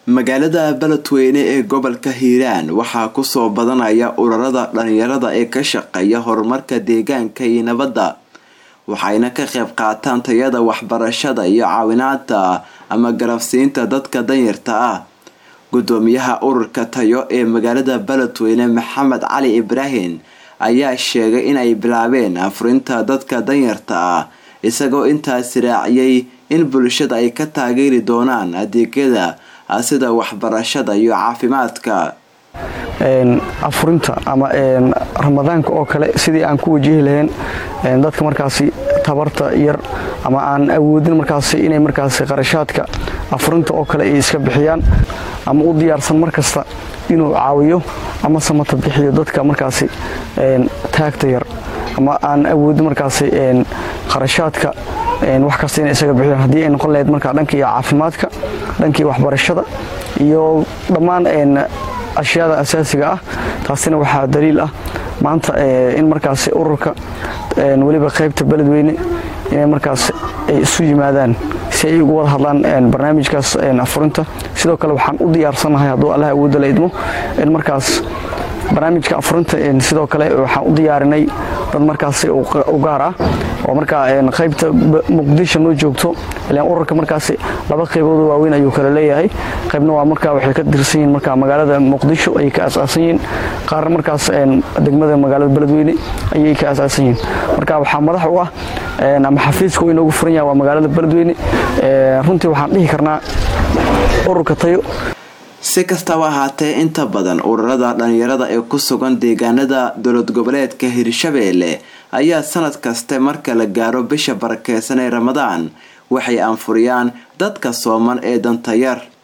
magaalada beledweyne ee gobolka hiiraan waxaa kusoo badanaya ururada dhalinyarada ee ka shaqeeya horumarka deegaanka iyo nabadda waxayna ka qayb qaataan tayada waxbarashada iyo caawinaanta ama garabsiinta dadka danyarta ah gudoomiyaha ururka tayo ee magaalada beledweyne maxamed cali ibraahim ayaa sheegay in ay bilaabeen afurinta dadka danyarta ah isagoo intaas raaciyay in bulshada ay ka taageeri doonaan adeegyada sida waxbarashada iyo caafimaadka afurinta ama ramadaanka oo kale sidii aan ku wajihi lahayn dadka markaasi tabarta yar ama aan awoodin markaasi inay markaasi qarashaadka afurinta oo kale ay iska bixiyaan ama u diyaarsan markasta inuu caawiyo ama samata bixiyo dadka markaasi taagta yar ama aan awoodin markaasi qarashaadka wax kasta inay isaga bixiyaan haddii ay noqon lahayd markaa dhankii caafimaadka dhankii waxbarashada iyo dhammaan ashyaada asaasiga ah taasina waxaa daliil ah maanta in markaasi ururka weliba qaybta beledweyne inay markaas ay isu yimaadaan si ay ugu wada hadlaan barnaamijkaas afurinta sidoo kale waxaan u diyaarsannahay hadduu allah awoodda la idmo in markaas barnaamijka afurinta sidoo kale waxaan u diyaarinay dad markaasi u gaar ah oo markaa qaybta muqdisho noo joogto ilaan ururka markaasi laba qaybood waaweyn ayuu kala leeyahay qaybna waa markaa waxay ka tirsan yihiin markaa magaalada muqdisho ayay ka asaasan yihiin qaarna markaas degmada magaalada beledweyne ayay ka asaasan yihiin marka waxaa madax u ah ama xafiiska uu inoogu furan yahay waa magaalada beledweyne runtii waxaan dhihi karnaa ururka tayo si kastaba ahaatee inta badan ururada dhalinyarada ee ku sugan deegaanada dowlad goboleedka hirshabeelle ayaa sanad kaste marka la gaaro bisha barakeysan ee ramadaan waxay anfuriyaan dadka sooman ee dantayar